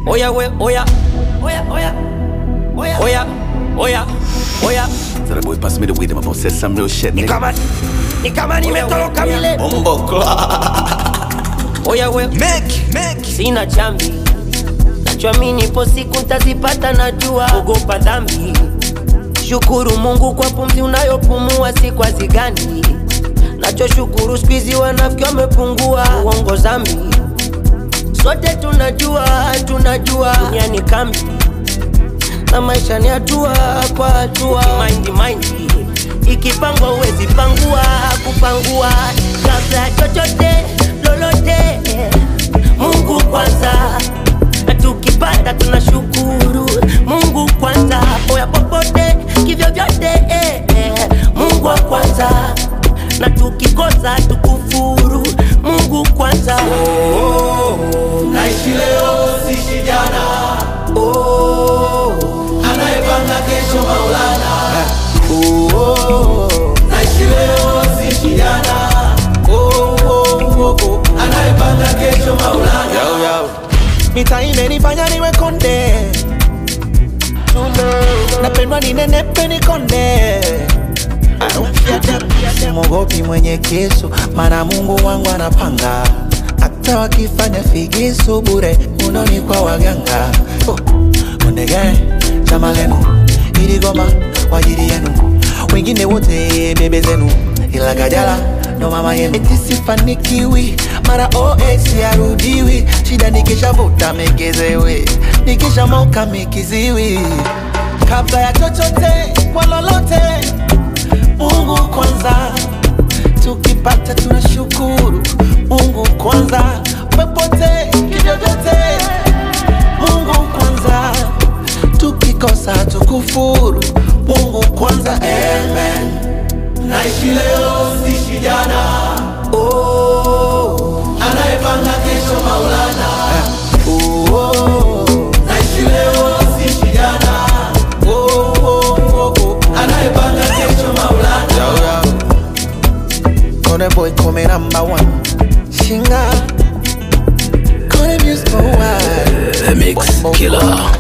Oya we, oya, oya, oya, oya, oya, oya, oya. So that boy pass me the weed, I'm about to say some real shit, Ni nigga. kama ni kama nimetoroka vile. Bumbo clock. Oya we, Make, make. sina chambi, nachoamini ipo siku ntazipata, najua ogopa dhambi. Shukuru Mungu kwa pumzi unayopumua, si kwa zigani. Nachoshukuru spizi wanafiki wamepungua, uongo zambi. Sote tunajua, tunajua dunia ni kambi na maisha ni hatua kwa hatua. Mind mind ikipangwa uwezi pangua, kupangua kabla ya chochote lolote. Mungu kwanza, na tukipata tunashukuru. Mungu kwanza, poya popote kivyo vyote eh, eh. Mungu wa kwanza, na tukikosa tukufuru. Mungu kwanza naishi leo sishi jana oh, anayepanga kesho maulana oh, naishi leo sishi jana oh, oh, oh, oh, anayepanga kesho maulana Yo, yo. mita imenifanya niwe konde napendwa ninenepe nikonde simogopi mwenye kisu mana mungu wangu anapanga hata wakifanya figisu bure unoni kwa waganga oh. ondege chama lenu iligoma kwa ajili yenu wengine wote bebe zenu ila gajala ndo mama yenu eti sifanikiwi mara os yarudiwi shida nikishavuta megezewe nikishamoka mikiziwi kabla ya chochote kwa lolote mungu kwanza tukipata tunashukuru mungu kwanza popote kivyovyote mungu kwanza tukikosa tukufuru mungu kwanza amen naishi leo sishi jana oh, anayepanga kesho maulana oh, oh, naishi leo sishi jana oh, oh, oh, oh. anayepanga kesho maulana Yo, yo. Kone boy come number one Shinga Kone music for one The mix killer.